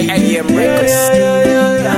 AM Records.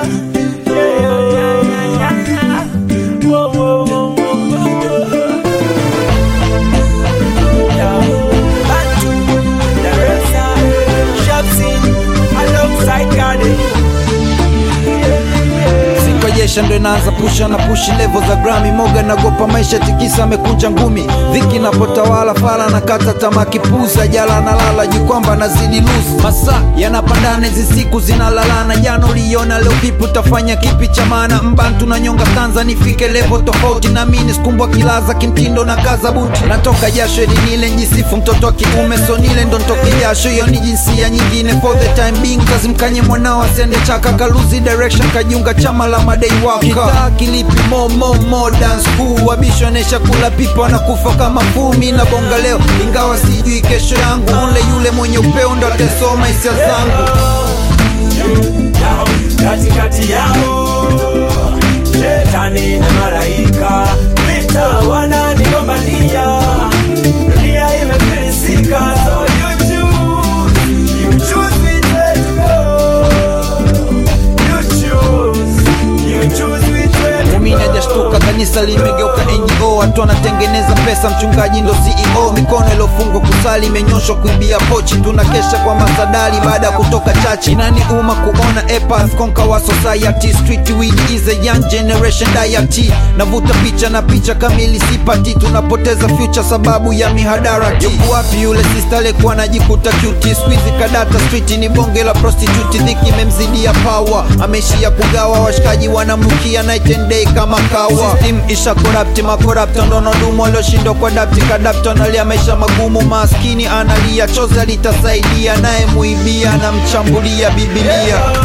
Sikojesha ndo inaanza pusha na pushi level za grami moga nagopa maisha tikisa amekunja ngumi dhiki napotawala fala na kata tamaa kipuza jala nalala juu kwamba nazidi lose masa yanapandana hizi siku zinalalana jana uliona leo vipi utafanya kipi cha maana mbantu na nyonga stanza nifike level tofauti na mini skumbwa kilaza kimtindo na kaza buti natoka jasho ili nile njisifu mtoto wa kiume so nile ndo ntoke jasho hiyo ni jinsia nyingine for the time being kazimkanye mwanao asiende chaka kaluzi direction kajiunga chama la madei waka kitaa kilipi mo mo mo dance cool wabishonesha kula pipa na kufa kama fumi na bonga leo ingawa sijui kesho yangu ule yule mwenye upeo ndo atasoma hisia zangu yao katikati yao shetani na malaika vita wananigombania dunia imefilisika so you choose you choose which way to go you choose you choose which way to Muumini hajashtuka, kanisa limegeuka NGO, watu wanatengeneza pesa, mchungaji ndo CEO. Mikono iliyofungwa kusali imenyoshwa kuibia pochi, tunakesha kwa masadali baada ya kutoka chachi. Inani uma kuona epas konka wa society, street weed is a young generation diet. Navuta picha na picha kamili sipati, tunapoteza future sababu ya mihadarati. Yuko wapi yule sister aliyekuwa anajikuta cute? Squeeze kadata street ni bonge la prostitute, dhiki imemzidia power, ameishia kugawa, washikaji wanamrukia night and day kama kawa. System isha corrupt, makorapto ndo nadumu walioshindwa kwa dapti kadapto, analia maisha magumu, maskini analia, chozi alitasaidia, naye muibia na mchambulia Biblia.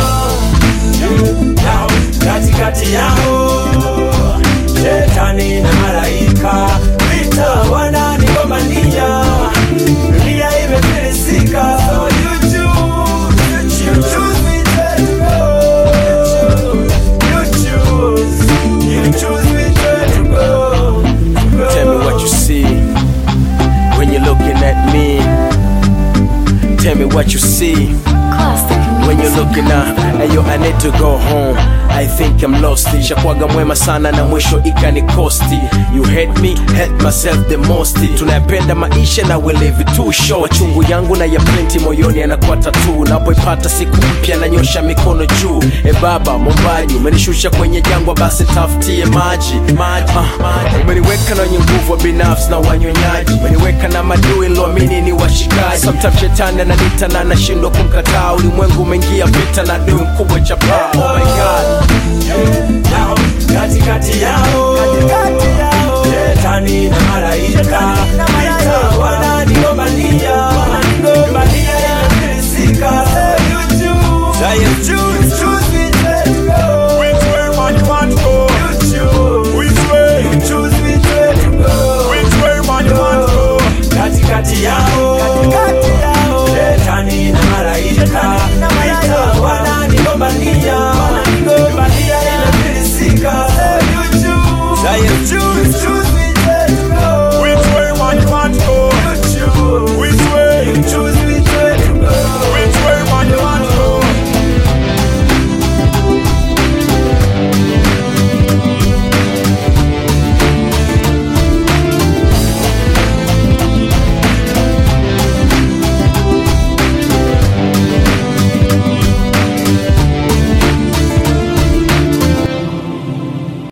yao katikati yao shetani na malaika vita wananigombania dunia imefilisika so you choose you choose which way to go you choose you choose which way to go Tell me what you see when you're looking at me. Tell me what you see when you're looking at. Hey yo, I need to go home. I think I'm lost. Shakwaga mwema sana na mwisho ikanikosti. You hate me, hate myself the most. Tunayapenda maisha na we live it too short. Machungu yangu na ya plenty moyoni yanakuwa tatu. Napoipata siku mpya nanyosha mikono juu. E baba mombaji, umenishusha kwenye jangwa, basi tafutie maji maji. Uh, umeniweka na wenye nguvu wa binafsi na wanyonyaji. Umeniweka na madui niloamini ni washikaji. Sometimes shetani ananita na nashindwa kumkataa. Ulimwengu umeingia vita na adui mkubwa chapa. Oh my god. yao katikati yao shetani na malaika vita wananigombania dunia imefilisika so you choose you choose which way to go Which way man you want to go? you choose Which way? you choose which way to go Which way man you want to go? katikati yao shetani na malaika